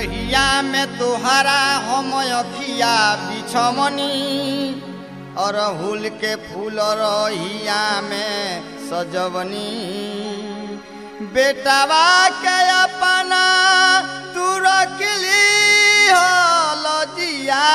रहिया में तुहरा हम अखिया बिछमनी अरहुल के फूल रहिया में सजवनी बेटावा के अपना तू रखली हलजिया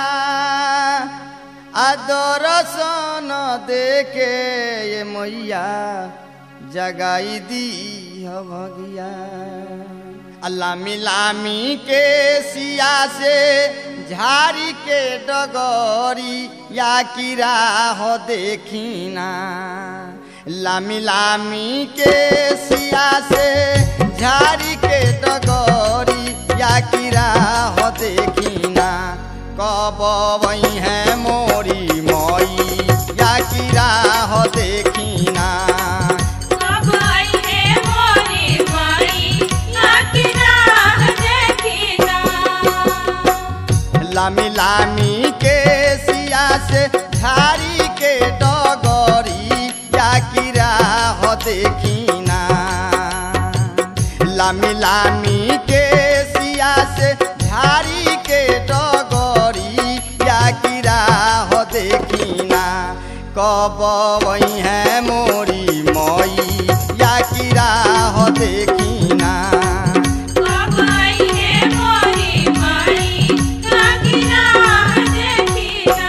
आदरसन देके ये मैया जगाई दी भगिया लामी लामी के सिया से झाड़ी के डगरी या किरा हो देखिना लामी लामी के सिया से झाड़ी के डगरी या किरा हो देखिना कब वही है मोरी मई या किरा हो देखिना कब आई है मोरी माई लाकी राह देखिना लामी लामी के सिया से झाड़ी के डगरी या किरा हो देखिना लामी लामी के सिया से झाड़ी के डगरी या किरा हो देखिना कब वही है मोरी मई या किरा हो देखिना कब आई है मोरी माई लाकी राह देखिना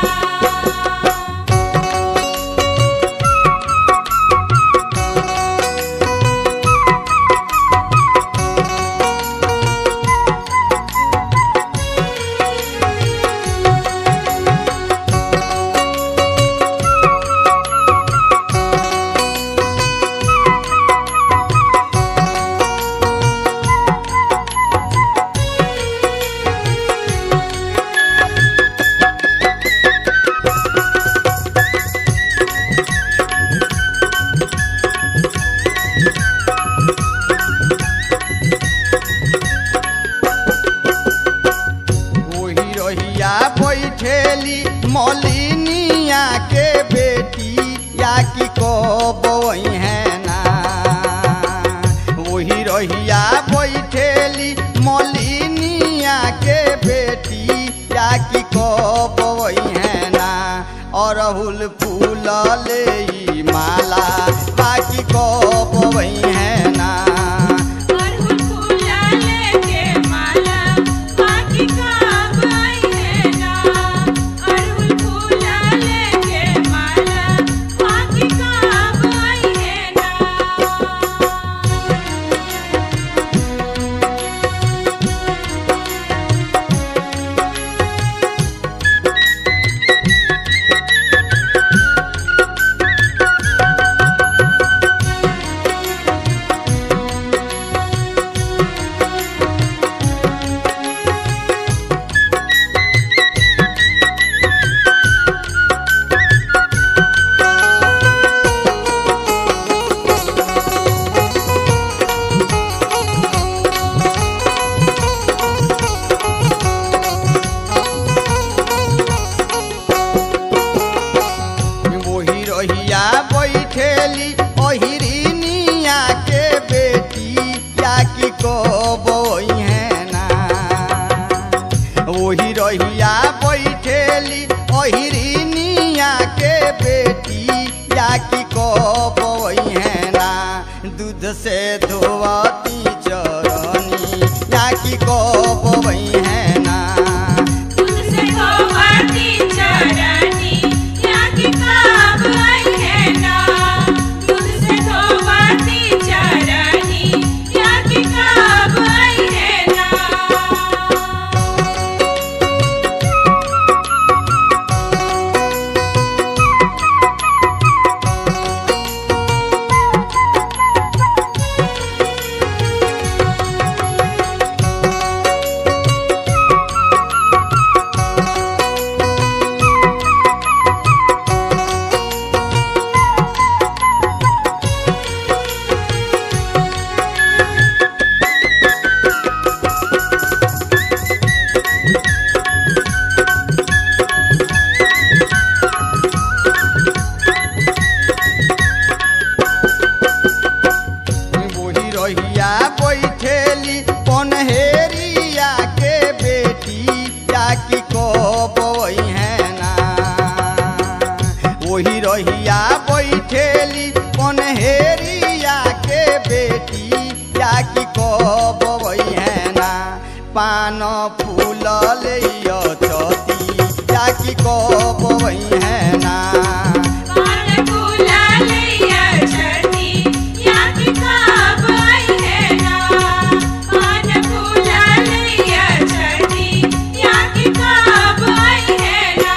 वही रहिया बैठेली मलिनिया के बेटी या कि कब वही है ना वही रहिया बैठेली मलिनिया के बेटी या कि कब वही है ना अरहुल फूल ले ई माला बाकी कब वही है ना अरहुल फूला लेके माला बाकी कब आई है ना अरहुल फूला लेके माला बाकी कब आई है ना वही रहिया बैठेली ओहिरिनिया के बेटी या कि कबई है ना वही रहिया बैठेली ओहिरिनिया के बेटी या कि कबई है ना दूध से धोवती चरनी या कि कबई है ना तुझसे धोवती चरनी लाकी कब आई है ना तुझसे धोवती चरनी लाकी कब आई है ना वही पान फूल ले चती या कि कब है ना पान फूला लैया छठी या कि कब आई है ना पान फूला लैया छठी या कि कब आई है ना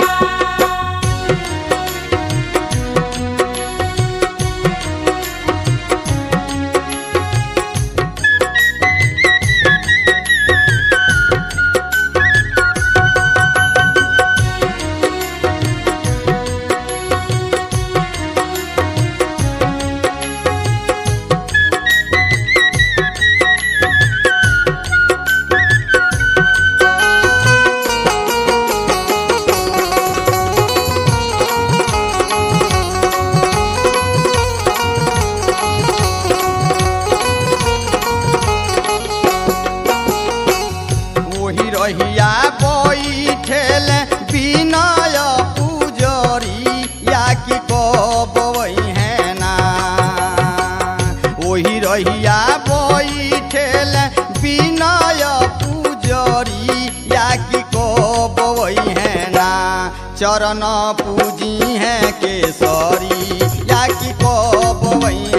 वही रहिया बैठेल विनय पूजरी या कि कब है ना वही रहिया बैठेल विनय पूजरी या कि कब है ना चरण पूजी है केसरी या कि कब